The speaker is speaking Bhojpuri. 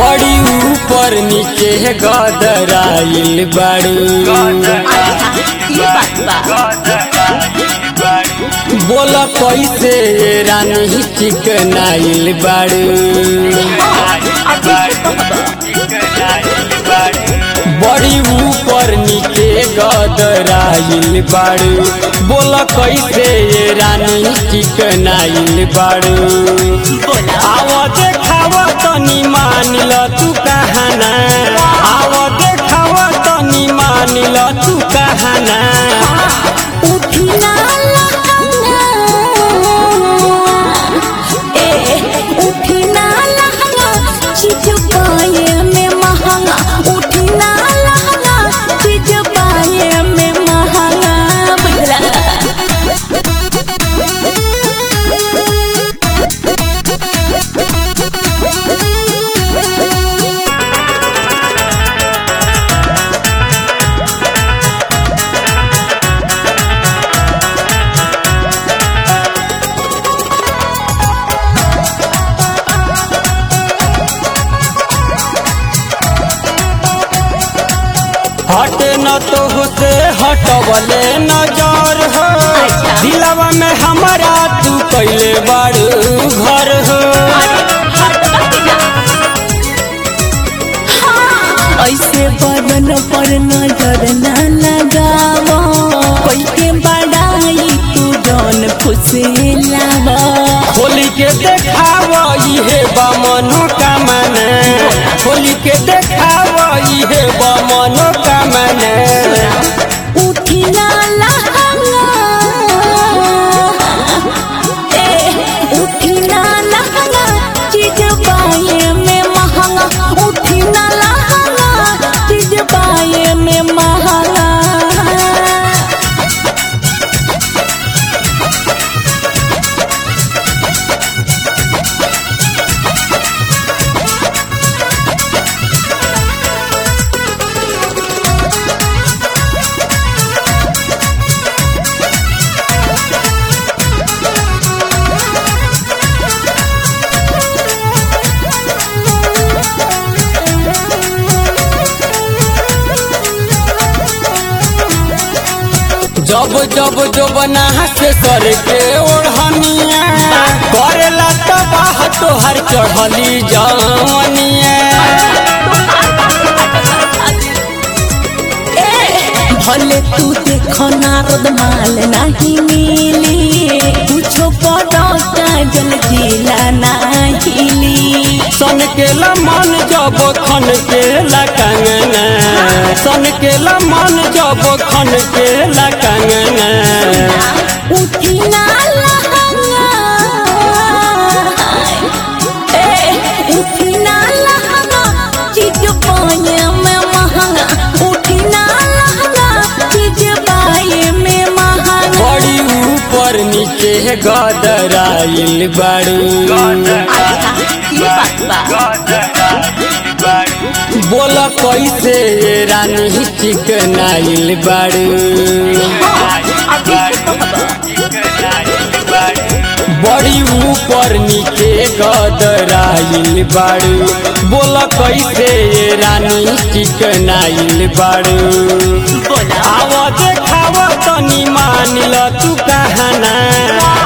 बड़ी ऊपर नीचे गदराइल बाड़ू ये बात बा बोल कैसे रानी चिकनाइल बाड़ू बड़ी ऊपर नीचे गदराइल बाड़ू बोल कैसे रानी चिकनाइल बाड़ू बोला आव देखाव तनी मान ल तू कहाना आव देखाव तनी मान ल तू कहाना उठिना लहंगा ए उठिना लहंगा चीज पाए में महंगा उठिना लहंगा चीज पाए में महंगा बुझला हटे न तो से हटवले नजर हो अच्छा। दिलवा में हमारा तू कैले बाड़ू घर हो ऐसे बदन पर नजर न लगावा कोई के बड़ाई तू जौन फुसलावा होली के देखाव इहे बा मनोकामना होली के देखाव इहे बा मनोकामना उठिना लहंगा ए उठिना लहंगा चीज पाए में महंगा उठिना लहंगा चीज पाए में महंगा जब जब जो बना से सर के ओढ़निया करेला तबाह तोहर चढ़ली जवनिया भले तू देखो नारद माल नहीं मिली कुछो पड़ोसा जल जिला नहीं सन के मन जब खन के कंगना सन के मन जब खन के कंगना उठी ना लहंगा ए उठी ना लहंगा चीज पाए में महंगा उठी ना लहंगा चीज पाए में महंगा बड़ी ऊपर नीचे गदराइल बाड़ू ये बात बा बोल कैसे रानी चिकनाइल बाड़ू बड़ी ऊपर नीचे गदराइल बाड़ू बोल कैसे रानी चिकनाइल बाड़ू बोला आव देखाव तनी मान ल तू कहाना